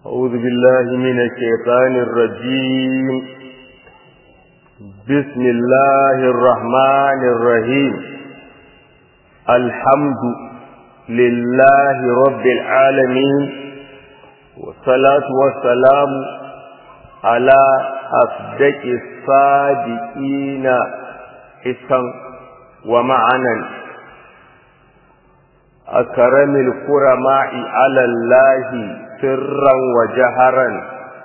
أعوذ بالله من الشيطان الرجيم بسم الله الرحمن الرحيم الحمد لله رب العالمين والصلاة والسلام على أصدق الصادقين حسا ومعنا أكرم الكرماء على الله سرا وجهرا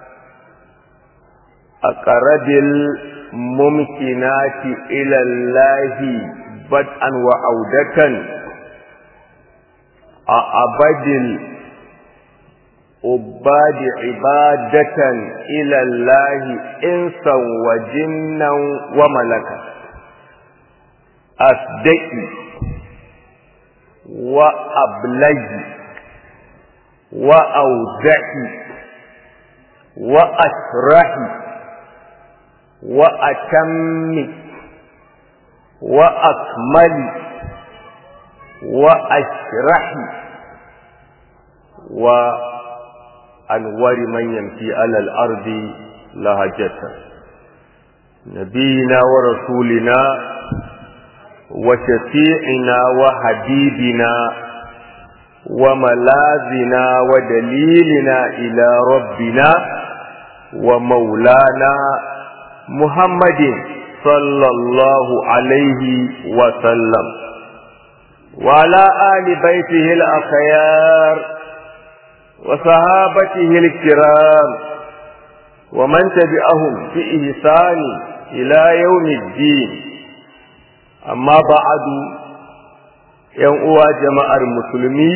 أقرب الممكنات إلى الله بدءا وعودة أعبد العباد عبادة إلى الله إنسا وجنا وملكا أصدقي وأبلغي وأودعي وأشرحي وأتمي وأكملي وأشرحي وأنور من يمشي على الأرض لهجة نبينا ورسولنا وشفيعنا وحبيبنا وملاذنا ودليلنا إلى ربنا ومولانا محمد صلى الله عليه وسلم وعلى آل بيته الأخيار وصحابته الكرام ومن تبعهم في إحسان إلى يوم الدين أما بعد ‘yan uwa jama'ar musulmi,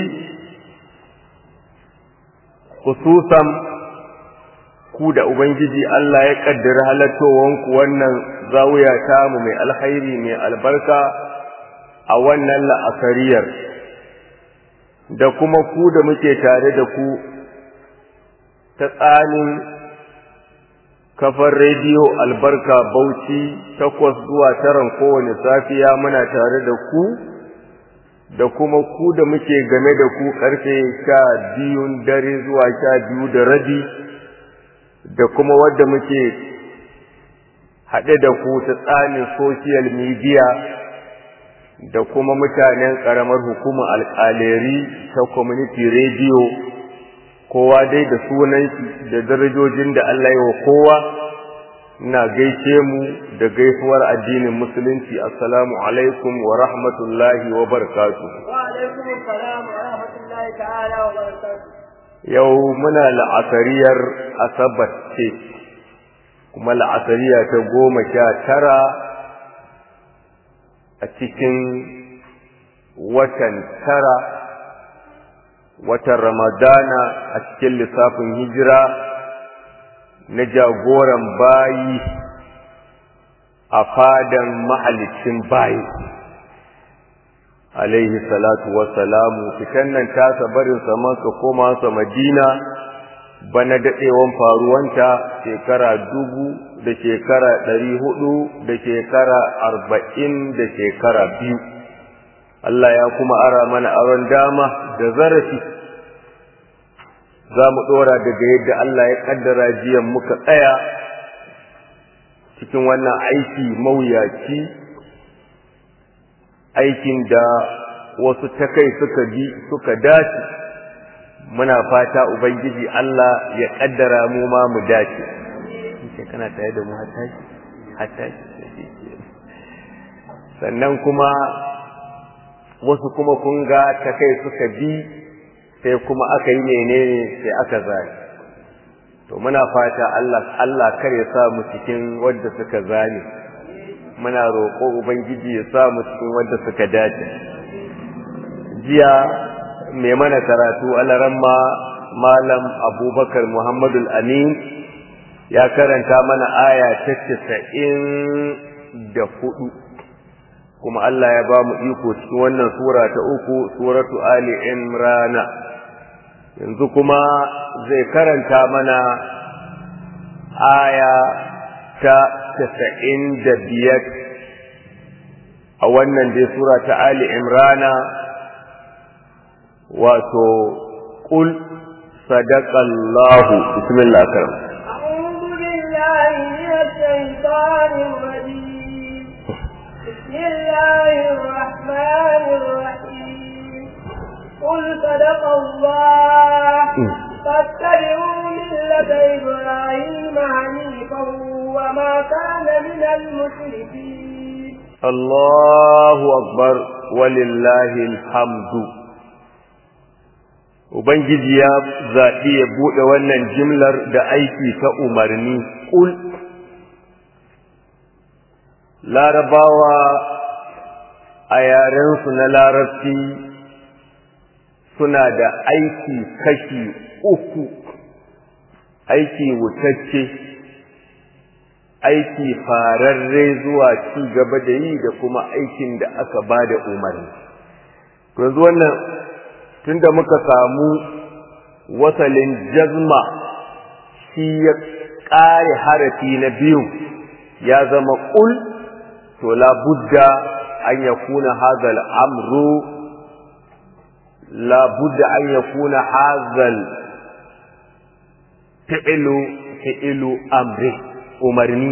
khususan ku da Ubangiji Allah ya ƙaddara halattowanku wannan zawuya tamu mai alhairi mai albarka a wannan la'asariyar, da kuma ku da muke tare da ku ta tsanin kafar rediyo albarka bauchi takwas zuwa taran kowane safiya muna tare da ku. da kuma ku da muke game da ku karfe sha biyun dare zuwa sha biyu da rabi da kuma wadda muke haɗe da ku ta tsanin social media da kuma mutanen ƙaramar hukumar alƙaleri ta community radio kowa dai da sunan shi da darajojin da Allah yi wa kowa ina gaishe mu da gaisuwar addinin musulunci assalamu alaikum wa rahmatullahi wa barakatuh yau muna la'asariyar asabar ce kuma la'asariya ta goma sha tara a cikin watan tara watan ramadana a cikin lissafin hijira na jagoran bayi a fadan mahalicin bayi alaihi salatu wassalamu fitan nan tasa barin saman ka koma sa madina bana daɗewan faruwanta shekara dubu da shekara ɗari hudu da shekara arba'in da shekara biyu Allah ya kuma ara mana aron dama da zarafi za mu ɗora daga yadda Allah ya ƙaddara jiyan muka tsaya cikin wannan aiki mawuyaci aikin da wasu ta kai suka bi suka dace muna fata ubangiji Allah ya ƙaddara mu ma mu dace kana tare da mu hatta sannan kuma wasu kuma kun ga ta kai suka bi sai kuma aka yi menene sai aka zane to muna fata Allah Allah kar ya sa mu cikin wanda suka zane muna roƙo ubangiji ya sa mu cikin wanda suka dace jiya mai mana karatu alaramma malam abubakar muhammadul amin ya karanta mana aya ta casa'in da hudu kuma Allah ya ba mu iko cikin wannan sura ta uku suratu ali imrana yanzu kuma zai karanta mana aya ta casa'in da biyar a wannan dai sura ta ali imrana wato ƙul sadaqallahu bismillah karam أعوذ بالله من الشيطان الرجيم بسم الله الرحمن الرحيم قل صدق الله فاتبعوا ملة إبراهيم حنيفا وما كان من المشركين Allahu akbar walillahi alhamdu Ubangiji ya zaɓi ya buɗe wannan jimlar da aiki ta umarni ƙul larabawa a yarensu na larabci suna da aiki kashi uku aiki wutacce aiki fararre zuwa ci gaba da yi da kuma aikin da aka ba da umarni yanzu wannan tunda muka samu wasalin jazma shi ya ƙare harafi na biyu ya zama ƙul to labudda an ya kuna hazal amru labudda an ya kuna hazal fi'ilu fi'ilu amri umarni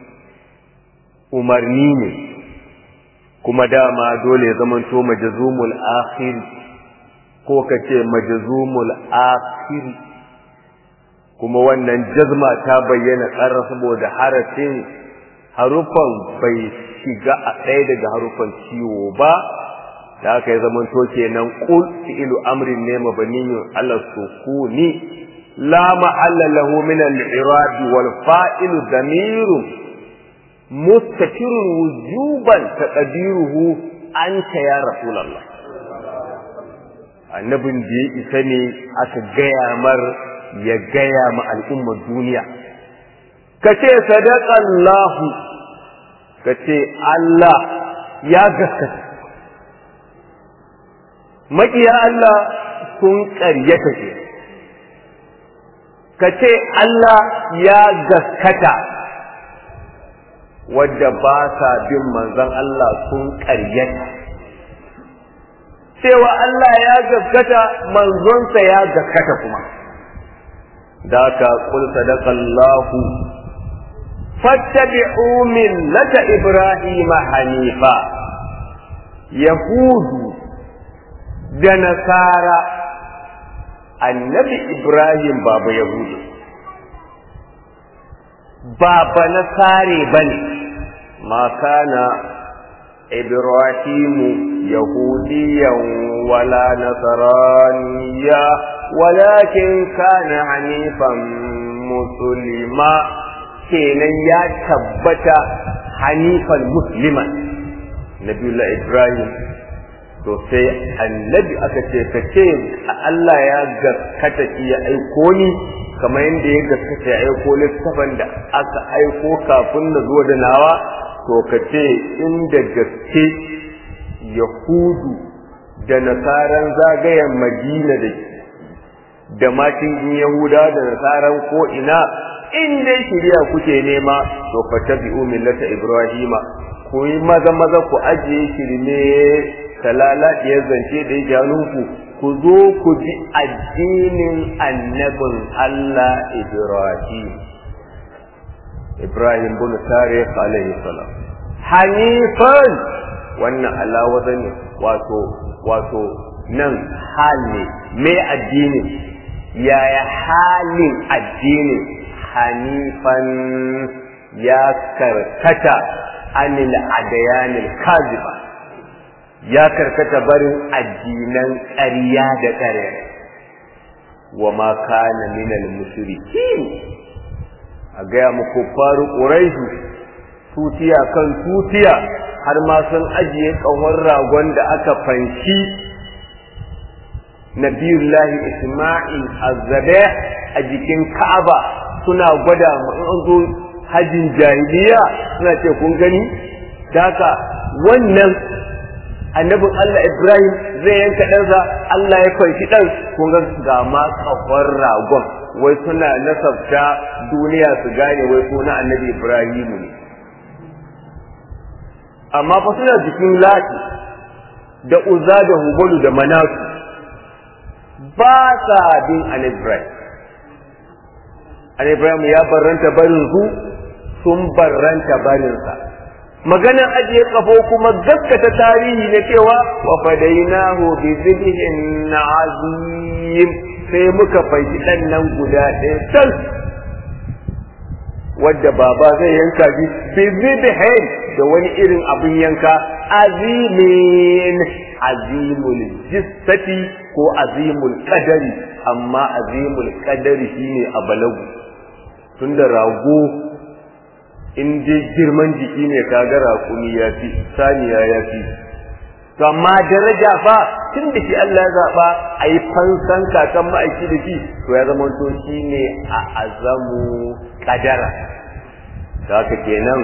umarni ne kuma dama dole ya zamanto majazumul akhir ko kace majazumul akhir kuma wannan jazma ta bayyana ƙarar saboda harafin harufan bai shiga a ɗaya daga harufan ciwo ba da aka yi zamanto kenan qul fi'lu amrin ne mabniyun ala sukuni لا محل له من الإعراب والفائل ضمير مستتر وجوبا تقديره أنت يا رسول الله annabin da ya isa ne aka gaya mar ya gaya ma al'ummar duniya ka ce sadaƙallahu ka ce Allah ya gaskata maƙiya Allah sun ƙaryata ke ka ce Allah ya gaskata wadda ba sa bin manzon Allah sun ƙaryata cewa Allah ya gaskata manzonsa ya gaskata kuma da ka kul sadaqallahu fattabi'u millata ibrahima hanifa yahudu da nasara annabi Ibrahim baba Yahudu baba na sare bane ma kana Ibrahimu yahudiyan wala nasraniya walakin kana hanifan musulma kenan ya tabbata hanifan musliman nabiyullah Ibrahim to sai annabi aka ce ka ce Allah ya gaskata shi ya aiko ni kamar yadda ya gaskata ya aiko littafin da aka aiko kafin na zo da nawa to ka ce inda gaske yahudu da nasaran zagayen madina da da matin yahuda da nasaran ko ina in dai shirya kuke nema to fatabi'u millata ibrahima ku yi maza maza ku ajiye shirme talala ya zance da ya ku ku zo ku bi addinin annabin Allah Ibrahim Ibrahim bin Tariq alaihi salam hanifan wannan alawaza ne wato wato nan hal ne me addinin yaya halin addinin hanifan ya karkata anil adayanil kaziba ya karkata barin addinan ƙarya da ƙarya wa ma kana minal mushrikin a gaya muku faru ƙuraihu tutiya kan tutiya har ma sun ajiye ƙahon ragon da aka fanshi nabiyullahi isma'il azzabe a jikin ka'aba suna gwada in an zo hajjin jahiliya suna ce kun gani daka wannan annabin Allah Ibrahim zai yanka ɗansa Allah ya kwanci ɗan kun ga ga ma kafar ragon wai suna nasabta duniya su gane wai suna annabi Ibrahimu ne amma fa suna jikin lati da uza da hubalu da manatu ba sa bin an Ibrahim an Ibrahim ya barranta barin su sun barranta barinsa maganar ajiye kafo kuma gaskata tarihi na cewa wa fadainahu bi zibhin azim sai muka faiki dan nan guda ɗaya tal wadda baba zai yanka bi bi zibhin da wani irin abin yanka azimin azimul jissati ko azimul qadari amma azimul qadari shine a balagu tunda rago in dai girman jiki ne kaga raƙumi ya fi saniya ya fi to amma daraja fa tun da shi Allah ya zaɓa a yi fansan kakan ma'aiki da shi to ya zama to shi ne a azamu kadara da haka kenan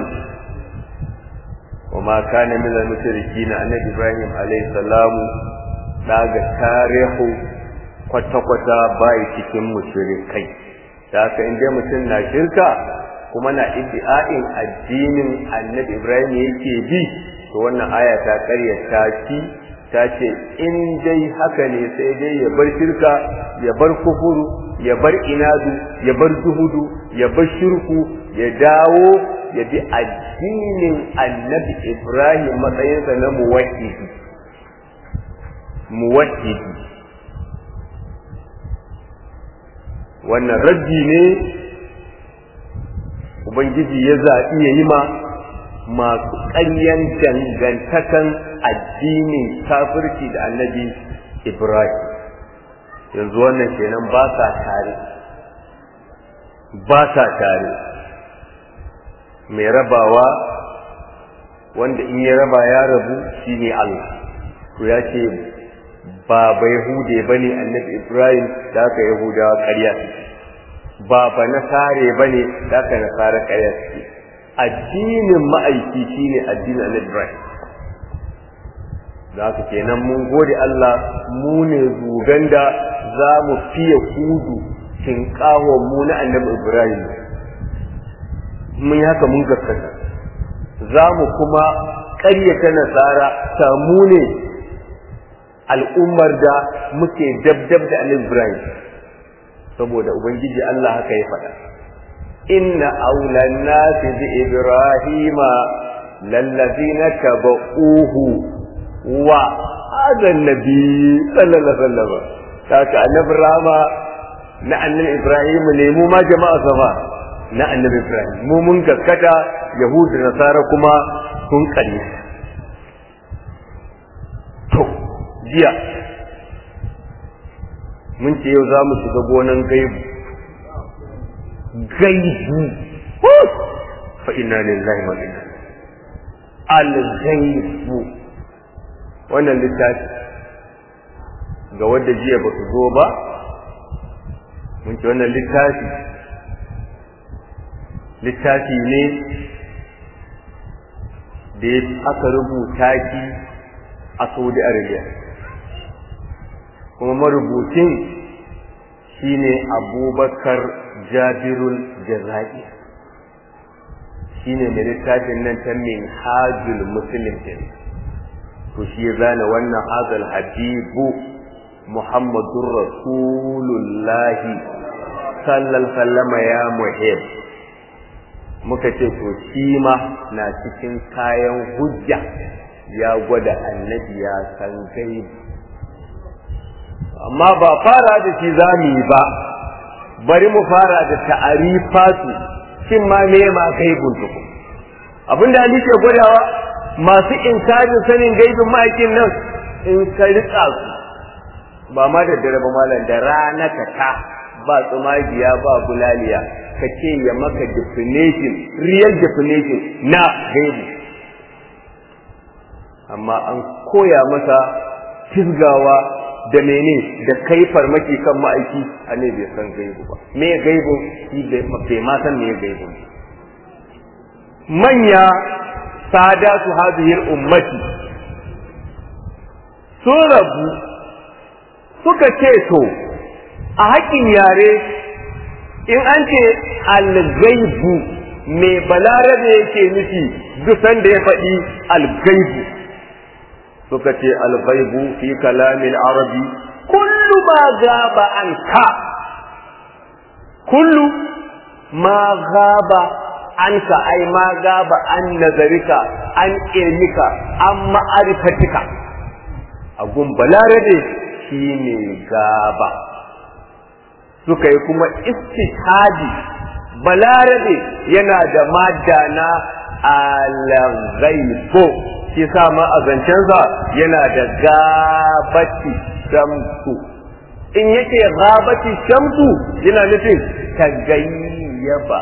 wa ma kana min al-mushrikin annabi Ibrahim alayhi salamu daga tarihu kwata-kwata bai cikin mushrikai da haka in dai mutum na shirka kuma na iddi'a'in addinin annabi Ibrahim yake bi to wannan aya ta karyata shi ta ce in dai haka ne sai dai ya bar shirka ya bar kufuru ya bar inadu ya bar zuhudu ya bar shirku ya dawo ya bi addinin annabi Ibrahim matsayinsa na muwahhidi muwahhidi wannan raddi ne Ubangiji ya zaɓi ya yi ma masu ƙaryan dangantakan addinin kafirci da annabi Ibrahim. Yanzu wannan kenan ba sa tare, ba sa tare. Mai rabawa wanda in ya raba ya rabu shi ne Allah. To ya ce ba ba Yahude ba ne annabi Ibrahim da aka Yahudawa ƙarya suke. ba ba nasare ba ne da aka nasara ƙarya suke addinin ma'aiki shine addinin annabi Ibrahim da haka kenan mun gode Allah mu ne zugan da za mu fiye kudu tinkawon mu na annabi Ibrahim mun haka mun gaskata za mu kuma ƙaryata nasara samu ne al'ummar da muke dabdab da annabi Ibrahim saboda ubangiji Allah haka ya faɗa inna aulan nasi bi ibrahima lallazina tabauhu wa hadha nabi sallallahu alaihi wasallam kaka annabi rama na annabi ibrahim ne mu ma jama'a sama na annabi ibrahim mu mun gaskata yahudu nasara kuma sun kare to jiya mun ce yau za mu shiga gonan gaibu gaibu fa inna lillahi wa inna al-gaibu wannan littafi ga wadda jiya ba su zo ba mun ce wannan littafi littafi ne da aka rubuta shi a saudi arabia kuma marubucin shine abubakar jabirul jaza'i shine mai littafin nan ta min hajjul muslim din to shi ya zana wannan hazal habibu muhammadur rasulullahi sallallahu sallama ya muhib muka ce to shi ma na cikin kayan hujja ya gwada annabi ya san gaibi amma ba fara da shi za mu yi ba bari mu fara da ta'arifatu shin ma me ma gaibun tuku abinda Ali ke gwadawa masu inkarin sanin gaibin ma'aikin nan in ka rika su ba ma da dare ba malam da rana ka ta ba tsumagiya ba bulaliya ka ce ya maka definition real definition na gaibu amma an koya masa fisgawa da mene da kai farmaki kan ma'aiki a ne bai san gaibu ba me gaibu shi bai ma san me gaibu manya sada su hadihir ummati sun rabu suka ce to a haƙin yare in an ce algaibu me balarabe yake nufi duk sanda ya faɗi algaibu suka ce alghaibu fi kalamin arabi kullu kullu ma gaba anka kullu ma gaba anka ai ma gaba an nazarika an ilmika an ma'arifatika a gun balarabe shine gaba suka yi kuma istihadi balarabe yana da madda na alghaibo shi sa ma a zancensa yana da gabati shamsu in yake gabati shamsu yana nufin tagayyaba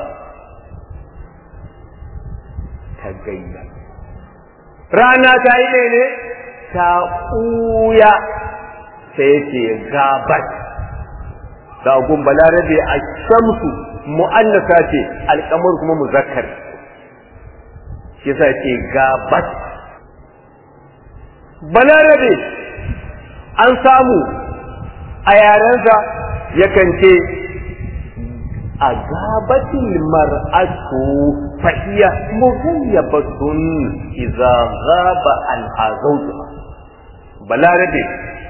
tagayyaba rana ta yi ne ta ɓuya sai yake gabat da gun balarabe a shamsu mu'annasa ce alƙamar kuma muzakkar shi yasa ce gabat balarabe an samu a yarensa yakan ce a gabatin mar'atu fahiya mughayyabatun idza ghaba an azawjuha balarabe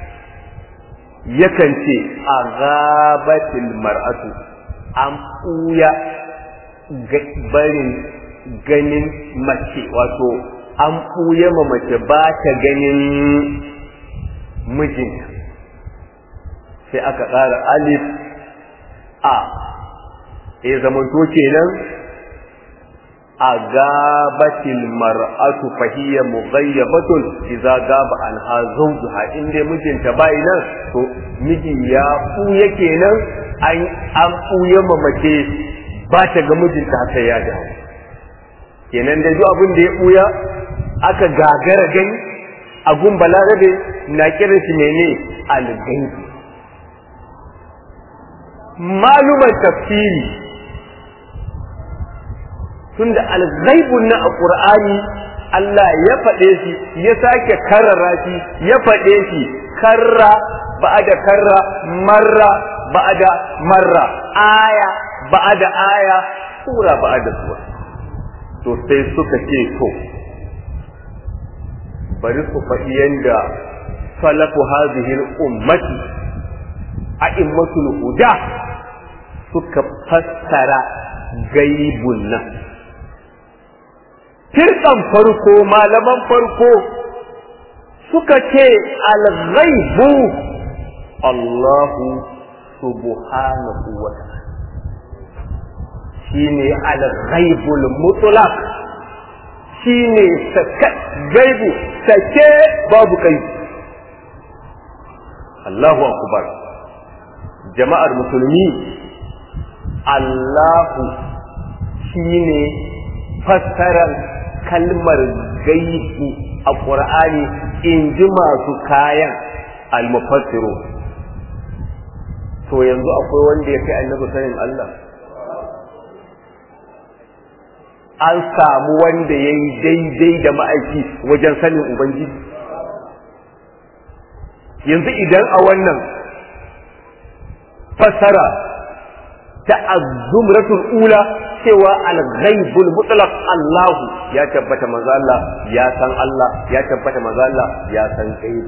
yakan ce a gabatin mar'atu an ɓuya barin ganin mace wato an ɓuya ma mace ba ta ganin mijinta sai aka ƙara alif a ya zamanto kenan a gabatil mar'atu fahiyya mughayyabatun idza gaba an zawjuha in dai mijinta bai nan to miji ya ɓuya kenan an an ɓuya ma mace ba ta ga mijinta haka ya dawo kenan da duk abin da ya ɓuya aka gagara gani a gun balarabe na kiran shi mene algaibi maluman tafsiri tunda alghaibun na a qur'ani Allah ya faɗe shi ya sake karrara shi ya faɗe shi karra ba'da karra marra ba'da marra aya ba'da aya sura ba'da sura to sai suka ce to bari su faɗi yanda salafu hadhihi ummati a'immatul huda suka fassara gaibun nan firkan farko malaman farko suka ce al-ghaibu Allahu subhanahu wa ta'ala shine al-ghaibul mutlaq shine sake gaibu sake babu kai Allahu akbar jama'ar musulmi Allahu shine fassarar kalmar gaibu a ƙur'ani in ji masu kayan almufassiru to yanzu akwai wanda ya kai annabi sanin Allah an samu wanda ya yi daidai da ma'aiki wajen sanin Ubangiji yanzu idan a wannan fassara ta azumratul ula cewa al-ghaibul mutlaq Allah ya tabbata manzo Allah ya san Allah ya tabbata manzo Allah ya san gaibi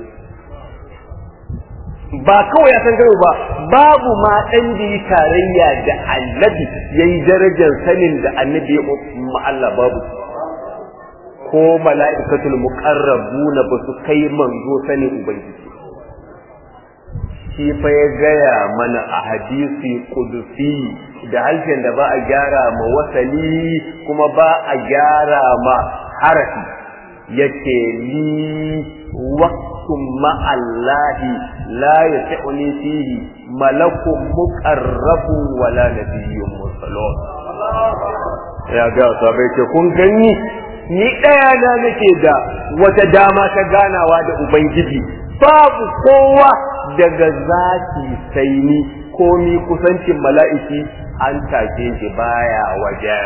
ba kawai ya san gaibi ba babu ma dan da yi tarayya da annabi yayi darajar sanin da annabi ya ma Allah babu ko mala'ikatul muqarrabuna ba su kai manzo sanin ubangiji shi fa ya gaya mana a hadisi kudusi da harshen da ba a gyara ma wasali kuma ba a gyara ma harafi yake li waqtum ma'allahi la yas'uni fihi malakun muqarrabun wala nabiyyun mursalun ya ga sabai ce kun gani ni ɗaya na nake da wata dama ta ganawa da ubangiji babu kowa daga zaki sai ni komi kusancin mala'iki an take shi baya waje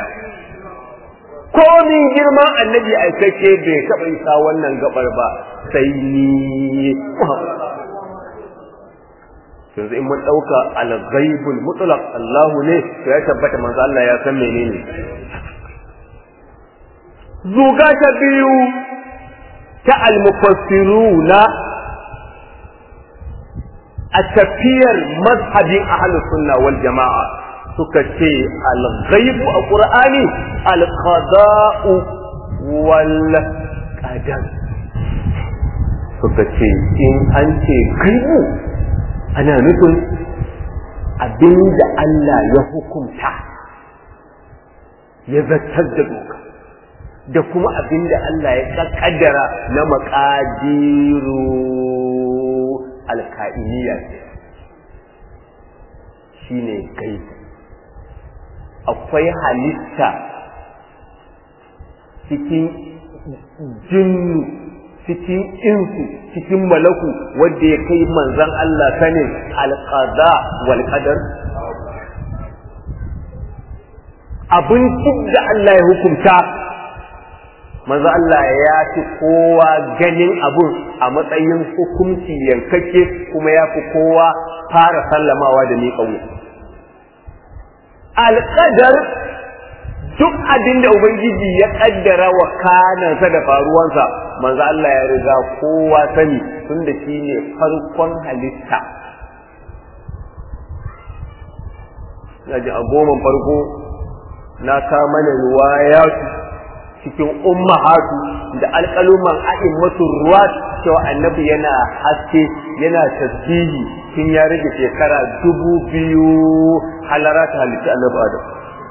komin girman annabi aikace bai taɓa isa wannan gabar ba sai ni yanzu in mun ɗauka al-ghaibul mutlaq Allahu ne to ya tabbata manzo Allah ya san menene zuga ta biyu ta al-mufassiruna a tafiyar mazhabin ahlus sunna wal jama'a suka ce al-ghaibu a qur'ani al-qada'u wal qadar suka ce in an ce gaibu ana nufin abinda Allah ya hukunta ya zartar da doka da kuma abinda Allah ya kaddara na makadiru alka'iniya shine gaibu akwai halitta cikin jinnu cikin insu cikin malaku wanda ya kai manzan Allah sanin alqada wal qadar abin da Allah ya hukunta manzo Allah ya fi kowa ganin abun a matsayin hukunci yankake kuma ya fi kowa fara sallamawa da miƙa wuya alƙadar duk abin da Ubangiji ya ƙaddara wa kanansa da faruwansa manzo Allah ya riga kowa sani tun da shi ne farkon halitta na ji a goman farko na ta mana ruwaya cikin ummahatu da alƙaluman a'in masu ruwa cewa annabi yana haske yana tasbihi tun ya rage shekara dubu biyu halara ta halitta annabi adam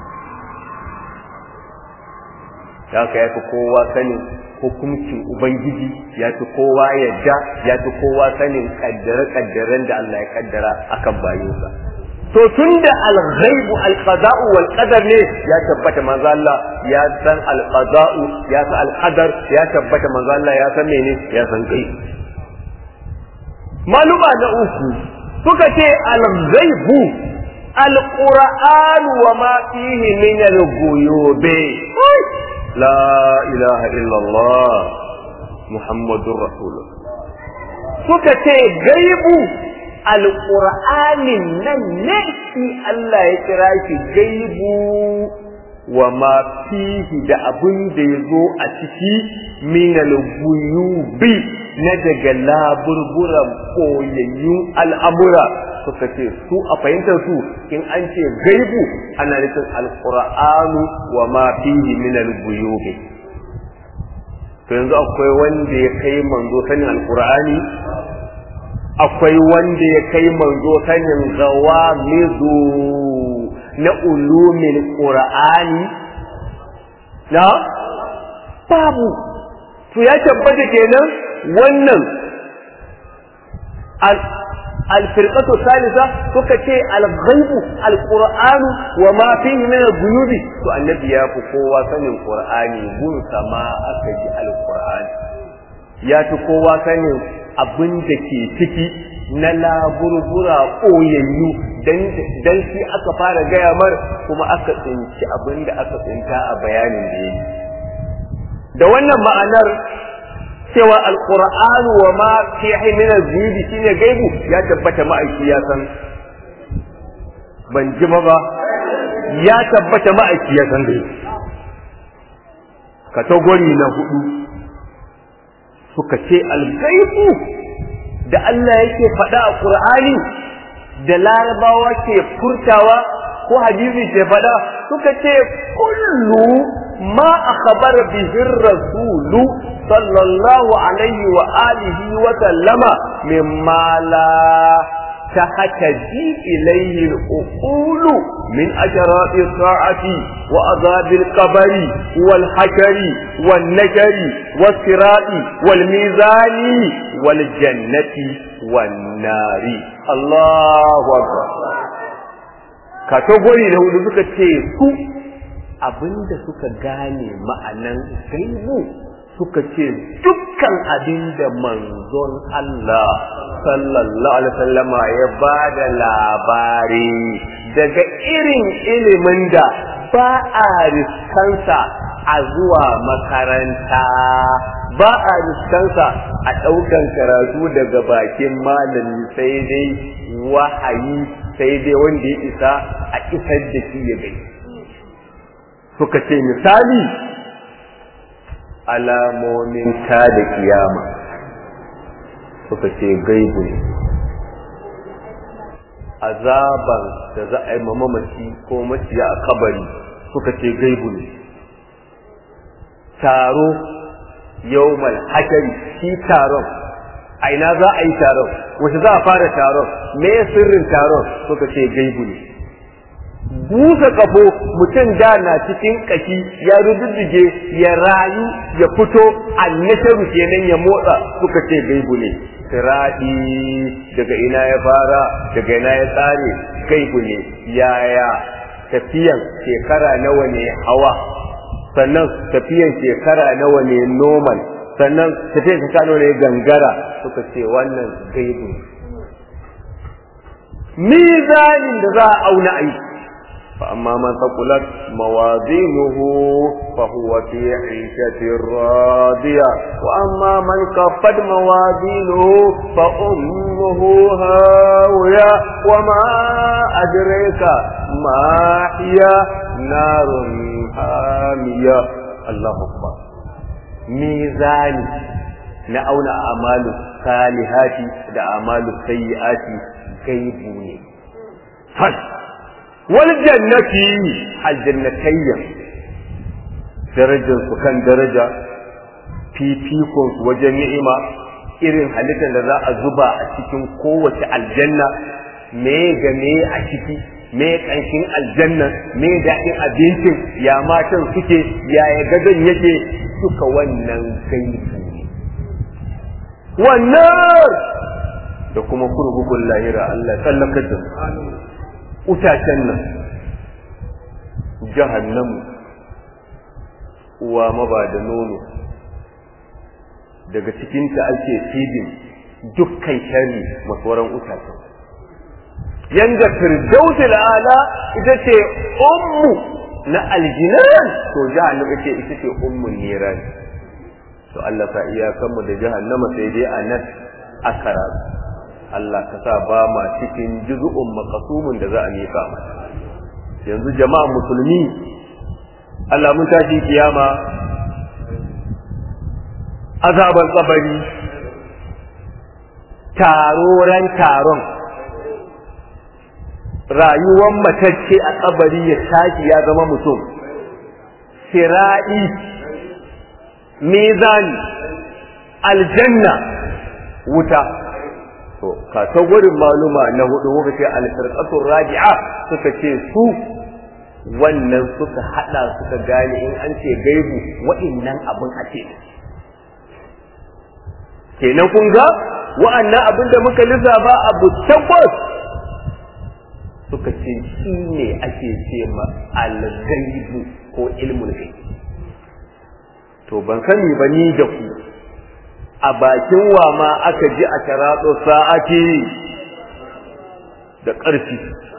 ya ka yafi kowa sanin hukuncin ubangiji ya fi kowa yadda ya fi kowa sanin kaddare-kaddaren da Allah ya kaddara akan bayinsa to tunda al-ghaibu al-qada'u wal qadar ne ya tabbata manzo Allah ya san al-qada'u ya san al-qadar ya tabbata manzo Allah ya san mene ya san kai maluma na uku suka ce al-ghaibu al-qur'an wa ma fihi min al-ghuyubi la ilaha illa Allah muhammadur rasulullah suka ce gaibu alƙur'anin nan ne shi Allah ya kira shi gaibu wa ma fihi da abin da ya zo a ciki minal guyubi na daga laburburan koyayyun al'amura suka ce su a fahimtar su in an ce gaibu ana nufin alƙur'anu wa ma fihi minal guyubi to yanzu akwai wanda ya kai manzo sanin alƙur'ani akwai wanda ya kai manzo sanin gawa mizu na ulumin ƙura'ani na babu to ya tabbata kenan wannan alfirqatu salisa suka ce al-ghaibu al-qur'anu wa ma fihi min al-ghuyubi to annabi ya fi kowa sanin qur'ani gun sama aka ji al-qur'ani ya fi kowa sanin abin da ke ciki na laburbura ɓoyayyu dan shi aka fara gaya mar kuma aka tsinci abin da aka tsinta a bayanin da yi da wannan ma'anar cewa alƙur'anu wa ma fi min zubi shine gaibu ya tabbata ma'aiki ya san ban ji ba ba ya tabbata ma'aiki ya san gaibu katagori na hudu suka ce algaibu da Allah yake faɗa a Qur'ani da larabawa ke furtawa ko hadisi ke faɗa suka ce kullu ma akhbara bihi rasulu sallallahu alaihi wa alihi wa sallama mimma la تهتدي إليه الأقول من أشراط الساعة وعذاب القبر والحشر والنشر والصراط والميزان والجنة والنار الله أكبر kategori na hudu suka ce su abinda suka gane ma'anan gaibu suka ce dukkan abin da manzon Allah sallallahu alaihi wasallama ya ba da labari daga irin ilimin da ba a riskansa a zuwa makaranta ba a riskansa a ɗaukan karatu daga bakin malami sai dai wahayi sai dai wanda ya isa a isar da shi ya gai suka ce misali alamomin ta da kiyama suka ce gaibu ne azaban da za a yi mamaci ko maciya a kabari suka ce gaibu ne taro yawmal hashari shi taron a ina za a yi taron wace za a fara taron me sirrin taron suka ce gaibu ne busa kafo mutum da na cikin kashi ya rududdige ya rayu ya fito annasharu kenan ya motsa suka ce gaibu ne siradi daga ina ya fara daga ina ya tsare gaibu ne yaya tafiyan shekara nawa ne hawa sannan tafiyan shekara nawa ne normal sannan tafiyan shekara nawa ne gangara suka ce wannan gaibu mizanin da za a auna aiki فأما من ثقلت موازينه فهو في عيشة راضية وأما من كفت موازينه فأمه هاوية وما أدريك ما هي نار حامية الله أكبر ميزان نأون أعمال الصالحات da أعمال السيئات غيبوني فش والجنة الجنتين darajar su kan daraja fifikon su wajen ni'ima irin halittar da za a zuba a cikin kowace aljanna me ga me a ciki me kanshin aljanna me daɗin abincin ya matan suke yaya gadon yake suka wannan gaibu ne wannan da kuma kurkukun lahira Allah tsallakar da su utacen nan jahannamu uwa maba da nono daga cikinta ake fidin dukkan shari masauran utacen yanda firdausi ala ita ce ummu na aljinan to jahannama ce ita ce ummun niran to Allah sa iyakanmu da jahannama sai dai a nan akara Allah ka sa ba ma cikin juzu'un makasumin da za a miƙa mata yanzu jama'a musulmi Allah mun tashi kiyama azaban kabari taroran taron rayuwar matacce a kabari ya tashi ya zama mutum sira'i mizani aljanna wuta to kategorin maluma na hudu muka ce al-firqatur raji'a suka ce su wannan suka hada suka gane in an ce gaibu wa'annan abin a ce kenan kun ga wa'annan abin da muka lissafa abu takwas suka ce shi ne ake ce ma al-gaibu ko ilmul gaibu to ban sani ba ni da ku a bakin wa ma aka ji a taratso sa'ati da ƙarfi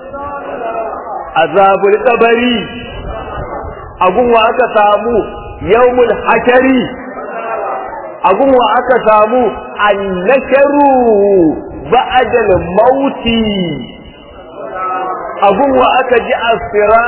azabul kabari agun wa aka samu yawmul hashari agun wa aka samu annasharu ba'dal mauti agun wa aka ji asira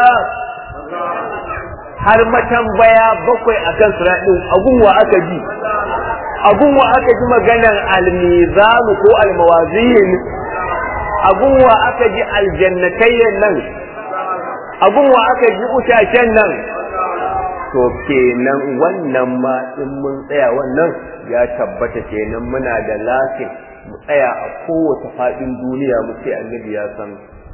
har matambaya bakwai akan siraɗin agun wa aka ji abun wa aka ji maganar almizanu ko almawazin abun wa aka ji aljannatayyan nan abun wa aka ji utashen nan to kenan wannan ma in mun tsaya wannan ya tabbata kenan muna da lasin mu tsaya a kowace faɗin duniya mu ce annabi ya san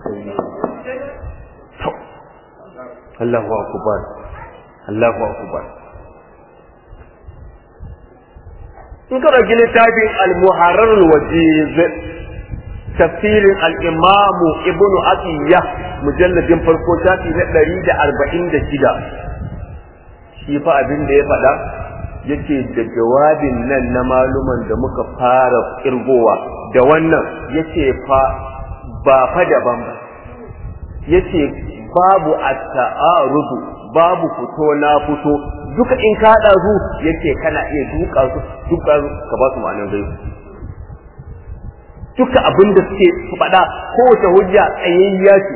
Allahu akbar Allahu akbar in ka ɗauki littafin al-muharrar wajiz tafsirin al-imamu ibn atiyya mujalladin farko shafi na ɗari da arba'in da shida shi fa abin da ya faɗa yake da jawabin nan na maluman da muka fara kirgowa da wannan yace fa ba fa daban ba yace babu at-ta'arudu babu fito na fito duka in ka haɗa su yake kana iya duka su duka ka ba su ma'anar gaibu duka abin da suke su faɗa kowace hujja tsayayya ce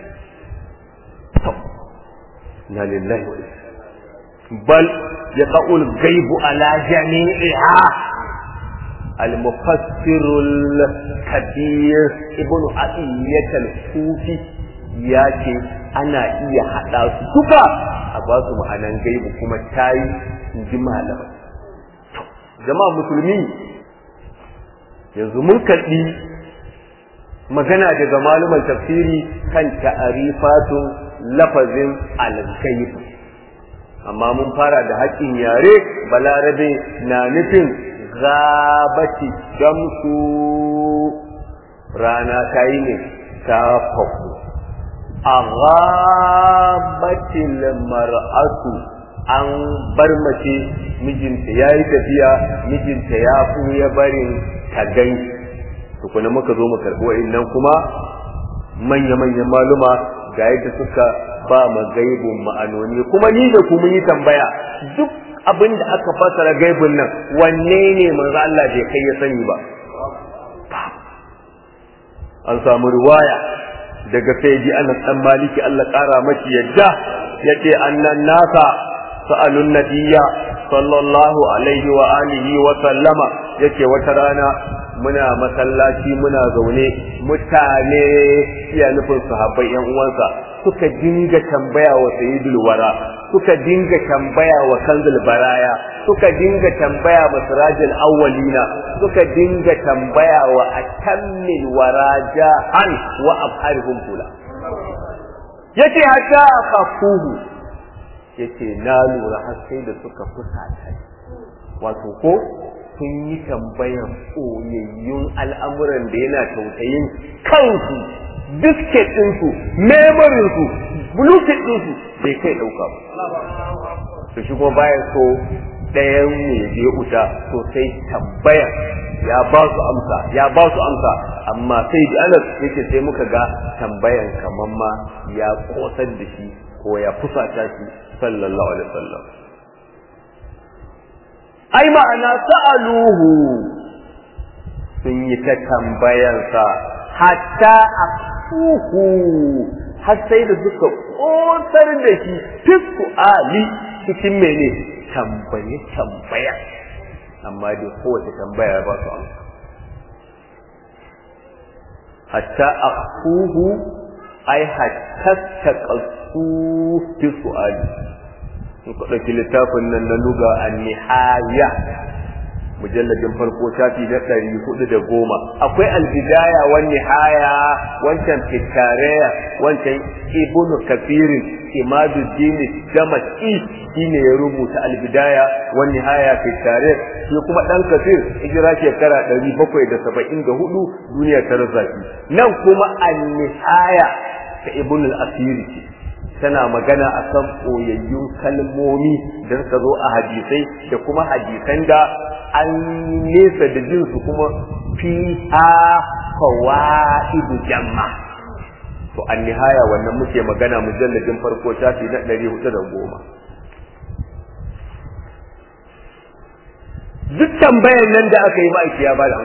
na lillahi wa bal ya ƙa'ul gaibu ala jami'iha al-mufassirul kabir ibn Abiyyat al-Kufi ya ce ana iya haɗa su duka a ba su ma'anan gaibu kuma tayi in ji malamai jama'a musulmi yanzu mun karɓi magana daga maluman tafsiri kan ta'arifatun lafazin al-ghaib amma mun fara da haƙƙin yare balarabe na nufin gabati damsu rana ta yi ne ta faku a gabatil mar'atu an bar mace mijinta ya yi tafiya mijinta ya ya barin ta ganshi tukuna muka zo mu karɓi wa'innan kuma manya-manyan maluma ga yadda suka ba ma gaibun ma'anoni kuma ni da ku mun yi tambaya duk abin da aka fasara gaibun nan wanne ne manzo Allah bai kai ya sani ba an samu riwaya daga sayyidi Anas dan Maliki Allah kara mashi yadda yace annan nasa sa'alun nabiyya sallallahu alaihi wa alihi wa sallama yace wata rana muna masallaci muna zaune mutane iya nufin sahabbai yan uwansa suka dinga tambaya wa sayyidul wara suka dinga tambaya wa kanzul baraya suka dinga tambaya wa sirajul awwalina suka dinga tambaya wa atammil waraja an wa abharihum kula yace hatta kafuhu yace na lura har sai da suka fusata wato ko sun yi tambayan ɓoyayyun al'amuran da yana tausayin kansu bisket ɗinsu memorinsu bluetooth ɗinsu bai kai ɗauka ba su shi kuma bayan so ɗayan mu ya je wuta to sai tambayan ya ba su amsa ya ba su amsa amma sai da anas yake sai muka ga tambayan kamar ma ya kosar da shi ko ya fusata shi sallallahu alaihi wasallam ai ma'ana sa'aluhu sun yi ta tambayansa hatta a fuhu har sai da suka ƙosar da shi fisku ali cikin mene tambaye tambaya amma dai kowace tambaya ba su amsa hatta a fuhu ai hatta ta ƙasu fisku ali in ka ɗauki littafin nan na luga a nihaya mujalladin farko shafi na ɗari hudu da goma akwai albidaya wa nihaya wancan fitareya wancan ibnu kafirin imaduddin damaki shine ya rubuta albidaya wa nihaya fitareya shi kuma ɗan kafir hijira shekara ɗari bakwai da saba'in da hudu duniya ta rasa nan kuma an nihaya ta ibnu al-asiri tana magana a kan ɓoyayyun kalmomi da suka zo a hadisai da kuma hadisan da an nesa da jinsu kuma fi a fawaidu jamma to an nihaya wannan muke magana mujalladin farko shafi na ɗari hudu da goma duk tambayan nan da aka yi ma'aiki ya ba da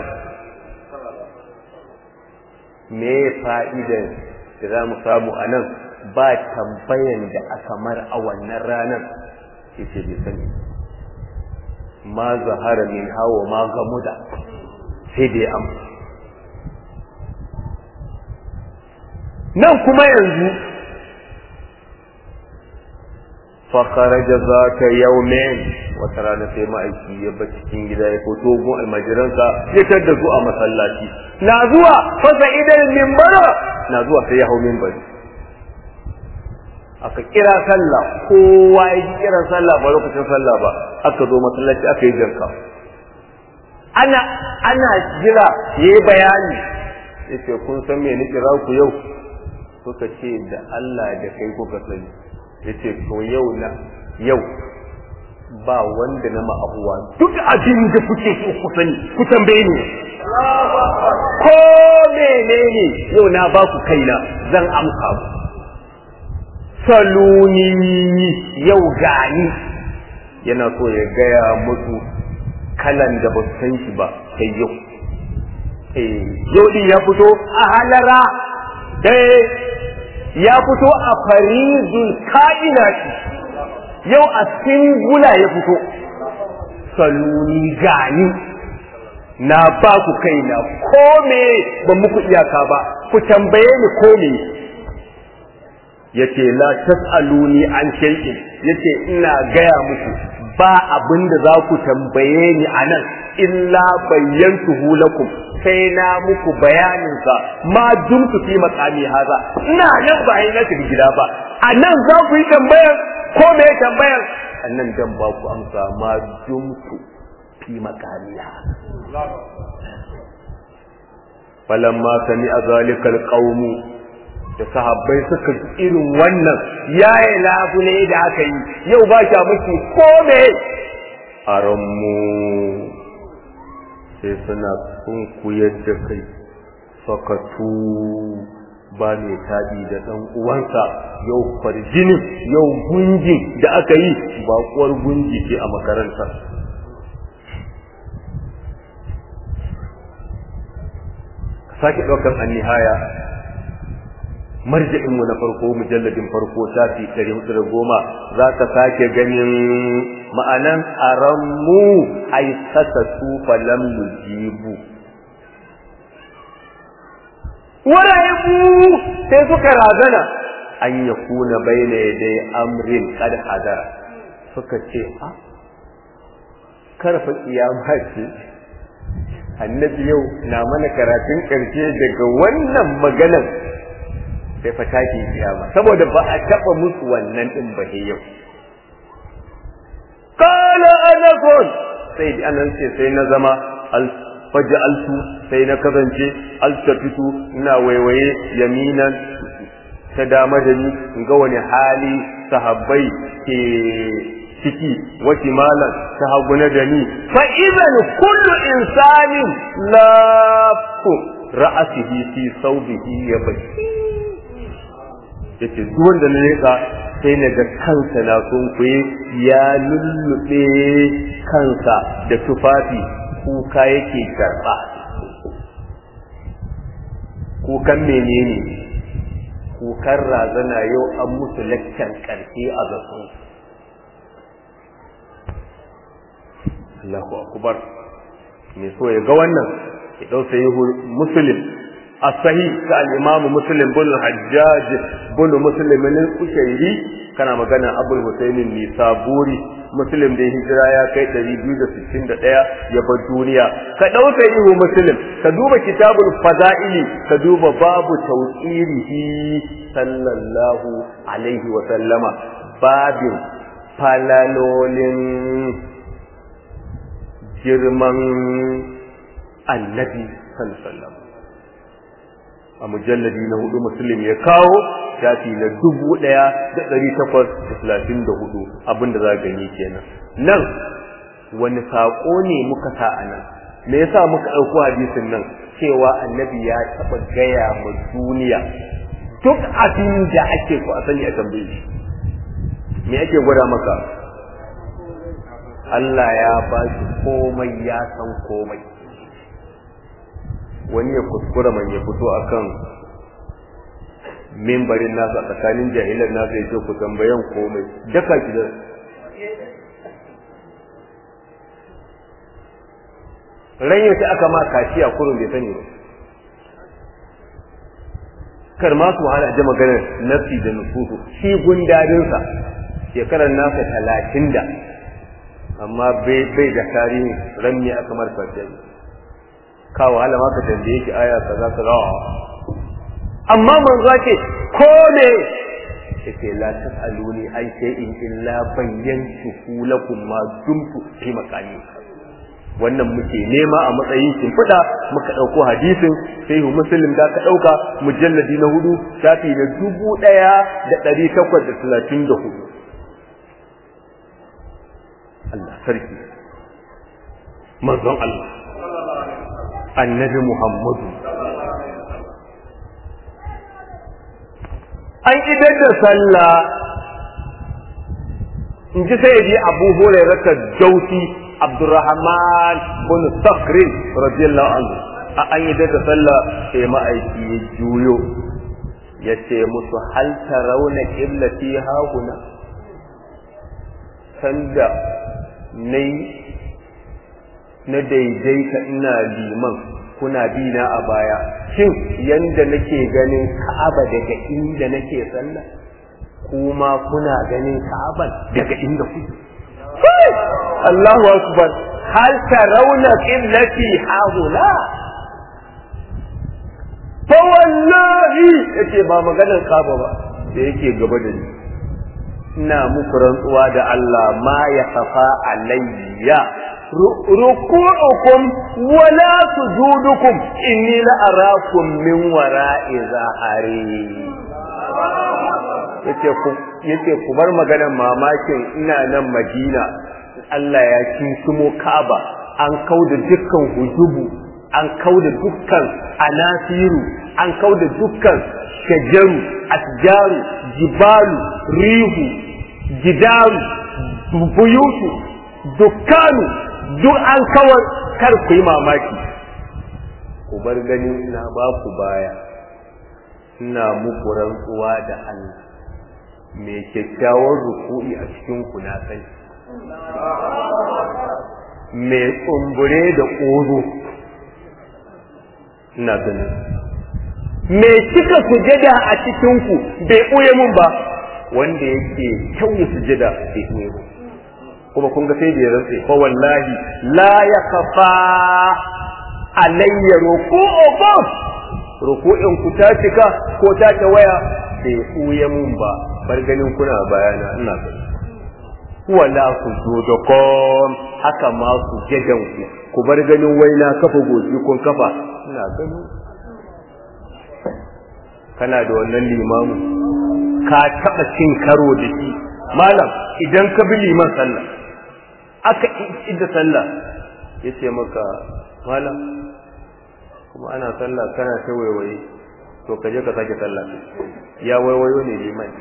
me fa'idan da za mu samu a nan ba tambayan da aka mar a wannan ranar yace bai sani ma zahara min hawa ma gamuda sai dai am nan kuma yanzu fakaraja za ta yaumin wata rana sai ma'aiki ya ba cikin gida ya fito gun almajiransa ya tadda su a masallaci na zuwa fasa idan mimbara na zuwa sai ya hau mimbari aka kira sallah kowa ya ji kiran sallah ba lokacin sallah ba aka zo masallaci aka yi jarka ana ana jira yayi bayani yace kun san me ni kira ku yau suka ce da Allah da kai kuka sani yace to yau na yau ba wanda na ma'abuwa duk abin da kuke so ku sani ku tambaye ni ko menene yau na ba ku kaina zan amsa ku saluni yau gani yana so ya gaya musu kalan da ba su san shi ba sai yau yau din ya fito a halara dai ya fito a farizul ka'inati yau a singula ya fito saluni gani na ba ku kaina ko me ban muku iyaka ba ku tambaye ni ko me yace la tasaluni an shay'in yace ina gaya muku ba abin da za ku tambaye ni anan illa bayyantuhu lakum sai na muku bayanin sa ma dumtu fi maqami haza ina nan ba yi na tafi gida ba anan za ku yi tambayar ko me tambayar annan dan ba ku amsa ma dumtu fi maqami haza falamma sami azalikal qaumu da sahabbai suka irin wannan yayi labule da aka yi yau ba sha miki kome a ranmu sai suna sunkuyar da kai fakatu ba mai taɗi da ɗan uwansa yau farjinin yau gunjin da aka yi baƙuwar gunji ce a makaranta sake ɗaukar annihaya marja'inmu na farko mujalladin farko shafi ɗari hudu da goma za ka sake ganin ma'anan aranmu ai saka su falam yujibu wara'ibu sai suka razana an ya kuna baina dai amrin kad hadara suka ce a karfa kiyama ce annabi yau na mana karatun ƙarshe daga wannan maganar sai fa taki kiyama saboda ba a taba musu wannan din ba yau qala anakun sai di anan ce sai na zama al faj'altu sai na kasance altafitu ina waiwaye yaminan ta dama da ni in ga wani hali sahabbai ke ciki wace malan ta haguna da ni fa idan kullu insanin lafu ra'asihi fi saubihi ya baki yace duk wanda na leka sai na ga kansa na sunkuye ya lullube kansa da tufafi kuka yake karɓa kukan menene kukan razana yau an musu laccan ƙarfe a zasu Allahu akbar me so ya ga wannan ya dau sahihu muslim as-sahih ka al-imam muslim bin hajjaj bin muslim min al-ushayri kana magana abul husayn nisaburi muslim da hijira ya kai 261 ya bar duniya ka dau sahihu muslim ka duba kitabul fadaili ka duba babu tawqirihi sallallahu alaihi wa sallama babin falalolin girman annabi sallallahu a mujalladi na hudu muslim ya kawo shafi na dubu ɗaya da ɗari takwas da talatin da hudu abinda za gani kenan nan wani saƙo ne muka sa a nan me yasa muka ɗauko hadisin nan cewa annabi ya taɓa gaya ma duniya duk abin da ake so a sani a tambaye shi me ake gwada maka Allah ya ba shi komai ya san komai wani ya kuskura man ya fito akan mimbarin nasa tsakanin jahilan nasa ya ce ku tambayan komai daka ki da ran yaushe aka ma kaciya kurun bai sani ba kar ma su hana da maganar nafsi da nufusu shi gundarinsa shekarar nasa talatin da amma bai da tarihi ran ne aka marfa jami ka wahala ma ka tambaye ki aya kaza kaza amma manzo ce ko ne yace la tasaluni ai sai in illa bayyantu lakum ma dumtu fi makani wannan muke nema a matsayin shimfiɗa muka ɗauko hadisin sai muslim da ka ɗauka mujalladi na hudu shafi da dubu ɗaya da ɗari takwas da talatin da hudu Allah sarki manzon Allah annabi Muhammadu an idar da sallah in ji sai ji abu hurairata jauti abdurrahman bin sakrin radiyallahu anhu a an idar da sallah sai ma'aiki ya juyo ya ce musu hal tarawna qillati hahuna sanda nai na daidaita ina liman kuna bi na a baya shin yanda nake ganin ka'aba daga inda nake sallah kuma kuna ganin ka'aban daga inda kuke Allahu akbar hal tarawna qiblati haula fa wallahi yace ba maganar kaba ba da yake gaba da ni ina muku rantsuwa da Allah ma ya kafa alayya ruku'ukum wala sujudukum inni la arakum min wara'i zahari yace ku yace ku bar maganar mamakin ina nan Madina Allah ya kinsumo Kaaba an kauda dukkan hujubu an kauda dukkan anasiru an kauda dukkan shajaru asjaru jibalu rihu gidaru buyutu dukkanu duk an kawar kar ku yi mamaki ku bar gani na ba ku baya ina muku rantsuwa da Allah mai kyakkyawar ruku'i a cikin ku na sani mai tsumbure da ƙoro ina ganin mai cika sujada a cikin ku bai ɓoye mun ba wanda yake kyauye sujada bai ɓoye mun kuma kun ga sai da ya rantse fa wallahi la ya kafa alayya ruku'ukum ruku'in ku ta cika ko ta ta waya bai ɓoye mun ba bar ganin kuna bayana ina gani wala ku zo da kom haka ma ku jadan ku ku bar ganin waina kafa goshi kun kafa ina gani kana da wannan limamu ka taba cin karo da shi malam idan ka bi liman sallah aka idda sallah yace maka malam kuma ana sallah kana ta waiwaye to ka je ka sake sallah ya waiwayo ne liman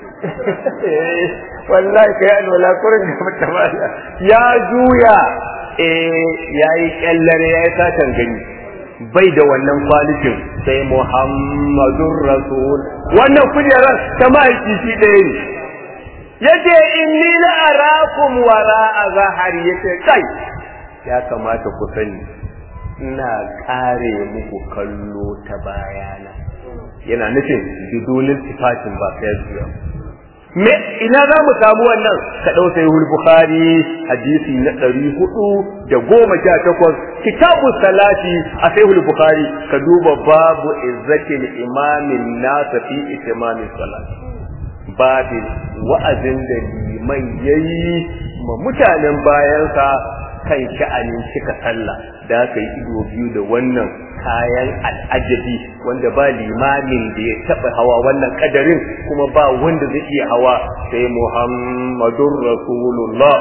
wallahi kai an wala kurin da mata mala ya juya eh yayi kallare yayi satan gani bai da wannan kwalitin sai muhammadur rasul wannan kujerar ta mahaifi shi ɗaya ne yace inni la arakum wara zahari yace kai ya kamata ku sani ina kare muku kallo ta bayana yana nufin bidulin sifatin ba sai zuwa me ina za mu samu wannan ka dau sai bukhari hadisi na ɗari hudu da goma sha takwas kitabu salati a sai bukhari ka duba babu izzatil imamin nasa fi itimamin salati babin wa'azin da liman yayi ma mutanen bayansa kan sha'anin cika sallah da aka yi ido biyu da wannan kayan al'ajabi wanda ba limamin da ya taɓa hawa wannan kadarin kuma ba wanda zai iya hawa sai muhammadun rasulullah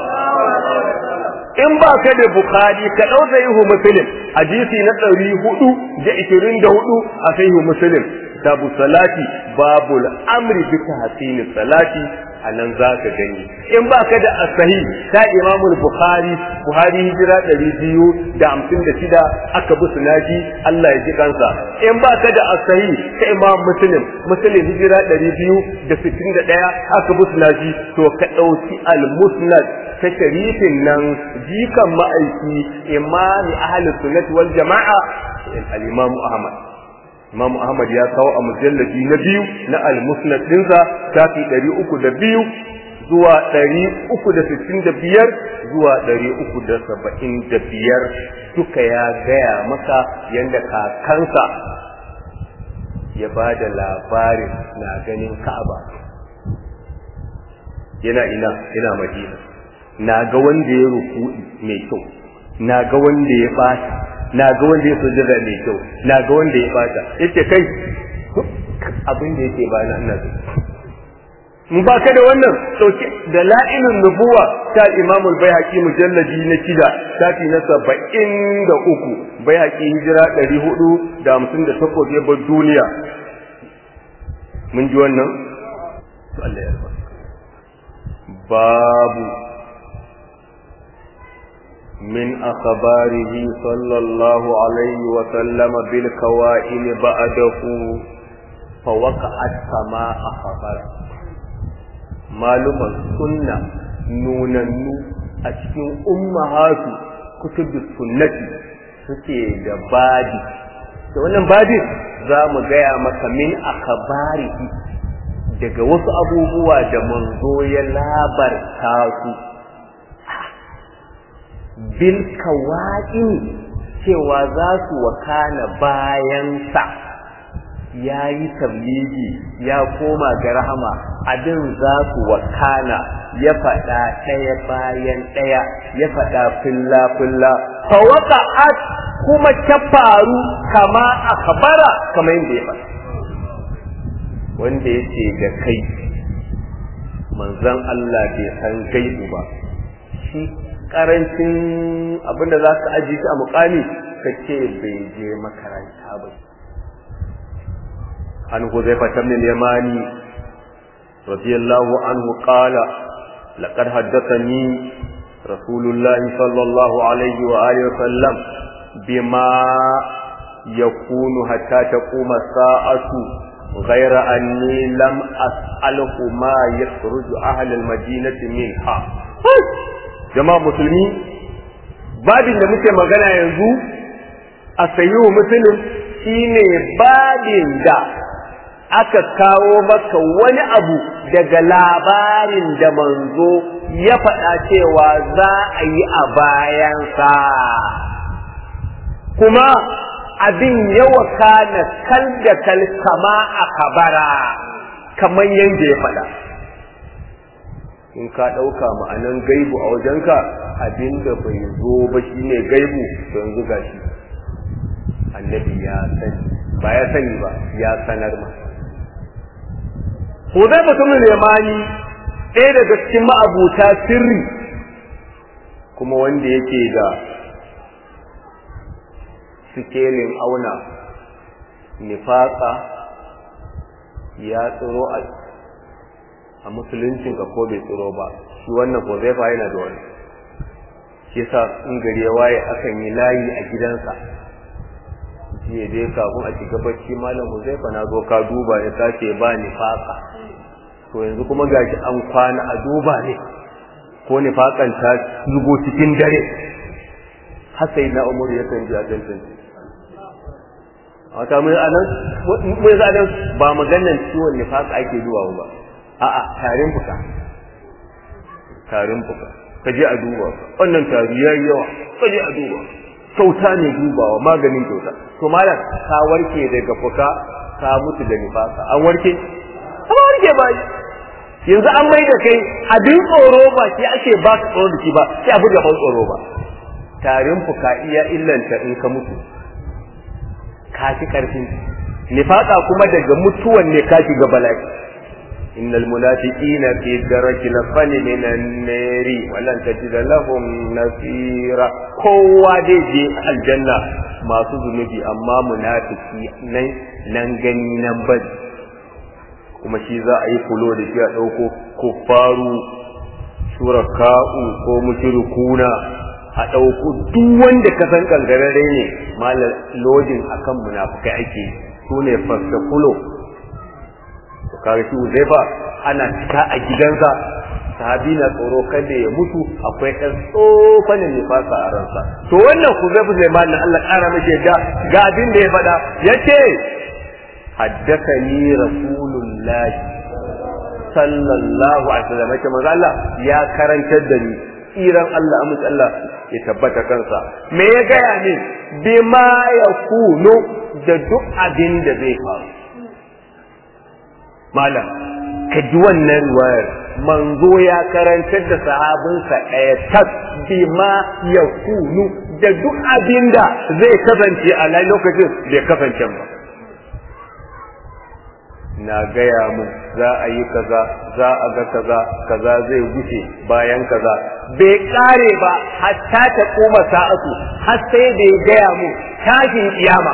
in ba ka da bukhari ka ɗau sahihu muslim hadisi na ɗari hudu da ishirin da hudu a sahihu muslim kitabu salati babul amri bi tahsini salati anan za ka gani in ba ka da asahi ta imamul bukhari buhari hijira ɗari biyu da hamsin da shida aka bi sunaji allah ya ji kansa in ba ka da asahi ta imam muslim muslim hijira ɗari biyu da sittin da ɗaya aka bi sunaji to ka ɗauki al-musnad ta sharifin nan jikan ma'aiki imami ahlus sunnati wal jama'a al-imam ahmad Imam Ahmad ya kawo a mujallabi na biyu na al-Musnad dinsa shafi 302 zuwa 365 zuwa 375 duka ya gaya maka yanda kakansa ya ba da labarin na ganin Ka'aba yana ina yana Madina na ga wanda ya ruku'i mai kyau na ga wanda ya bata na ga wanda ya sujada mai kyau na ga wanda ya bata yace kai abin da yake ba na ina so mun ba ka da wannan sauke da la'inun nubuwa ta Imam al-Baihaqi mujalladi na shida shafi na saba'in da uku Baihaqi hijira ɗari hudu da hamsin da takwas ya bar duniya mun ji wannan to Allah ya babu من أخباره صلى الله عليه وسلم بالكوائن بعده فوقعت كما أخبر معلومة سنة نوننو أشكين أمهات kutubus sunnati suke da badi da wannan badin za mu gaya maka min akabarihi daga wasu abubuwa da manzo ya labarta su bil kawa'in cewa za su wakana bayansa ya yi tabligi ya koma ga rahama abin za su wakana ya faɗa ɗaya bayan ɗaya ya faɗa filla-filla fawaka'at kuma ta faru kama a kabara kama yadda ya faɗa wanda ya ce da kai manzan Allah bai san gaibu ba shi karancin abinda za ka aji shi a mukami ka ce bai je makaranta ba an huzaifa ibn al-yamani radiyallahu anhu qala laqad haddathani rasulullah sallallahu alaihi wa alihi wa sallam bima yakunu hatta taquma sa'atu غير أني لم أسأله ما يخرج أهل المدينة منها jama'a musulmi babin da muke magana yanzu a sayi musulun shine babin da aka kawo maka wani abu daga labarin da manzo ya faɗa cewa za a yi a bayansa kuma abin yawa kana kal da kal kama a kabara kamar yadda ya faɗa in ka ɗauka ma'anan gaibu a wajenka abinda bai zo ba shi ne gaibu yanzu ga shi annabi ya sani ba ya sani ba ya sanar ma ko zai mutumin lemani ɗaya daga cikin ma'abuta sirri kuma wanda yake da sikelin auna nifaka ya tsoro a a musuluncin ka ko bai tsoro ba shi wannan ko zai yana da wani shi yasa in gari ya waye akan yi layi a gidansa jiya dai kafin a shiga bacci malam Huzaifa na zo ka duba ya sake ba ni faka to yanzu kuma gashi an kwana a duba ne ko ni fakan ta zugo cikin dare har sai na umar ya kan ji a tantance a wata mai anan mai zaɗan ba maganan ciwon nifaka ake duwa ba a'a tarin fuka tarin fuka ka je a duba wannan tari yayi yawa ka je a duba kyauta ne dubawa maganin kyauta to malam ka warke daga fuka ka mutu da nifaka an warke an warke ba yanzu an mai da kai abin tsoro ba shi ake ba ka tsoro da shi ba sai abu da ban tsoro ba tarin fuka iya illanta in ka mutu ka fi karfin nifaka kuma daga mutuwan ne ka shiga bala'i إن المنافقين في الدرك الأسفل من النار ولن تجد لهم نصيرا kowa dai je aljanna masu zunubi amma munafiki nan nan gani nan bari kuma shi za a yi kulo da shi a ɗauko kuffaru shuraka'u ko mushrikuna a ɗauko duk wanda ka san kangararre ne malar lodin akan munafikai ake su ne fasta kulo kaga shi Uzaifa ana cika a gidansa sahabi na tsoro kada ya mutu akwai ɗan tsofanin nifasa a ransa to wannan Uzaifa Sulaiman na Allah ƙara mashi yadda ga abin da ya faɗa yace haddathani rasulullah sallallahu alaihi wasallam yace manzo Allah ya karantar da ni tsiran Allah amince Allah ya tabbata kansa me ya gaya min bima yakunu da duk abin da zai faru malam ka ji wannan riwayar manzo ya karantar da sahabinsa ɗaya tas bima ya kunu da duk abin da zai kasance a lokacin bai kasance ba na gaya mu za a yi kaza za a ga kaza kaza zai wuce bayan kaza bai kare ba hatta ta koma sa'atu har sai da ya gaya mu tashin kiyama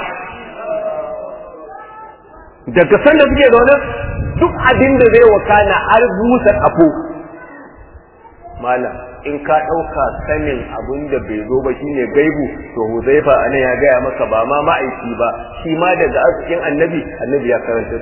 daga sanda suke da wannan duk abin da zai wakana har busa kafo malam in ka ɗauka sanin abin da bai zo ba shine gaibu to huzaifa anan ya gaya maka ba ma ma'aiki ba shi ma daga arzikin annabi annabi ya karanta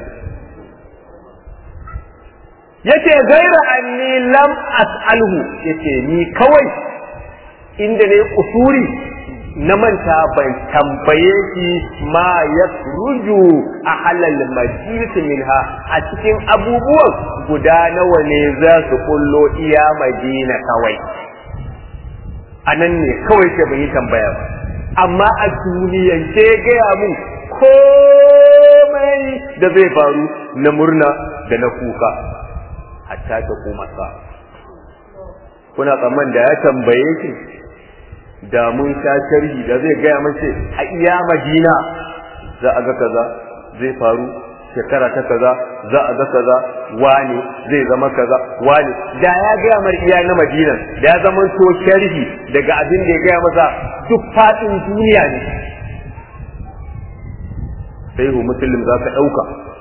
yace gaira anni lam as'alhu yace ni kawai inda ne kusuri na manta ban tambaye shi ma ya ruju a halal majlis minha a cikin abubuwan guda nawa ne za su kullo iya madina kawai a nan ne kawai ke ban yi tambaya ba amma a duniyance gaya mun komai da zai faru na murna da na kuka hatta ta koma sa kuna tsamman da ya tambaye ki da mun sha sharhi da zai gaya mace a iya madina za a ga kaza zai faru shekara ta kaza za a ga kaza wane zai zama kaza wane da ya gaya mar iya na madinan da ya zama to sharhi daga abin da ya gaya masa duk faɗin duniya ne sai hu muslim za ka ɗauka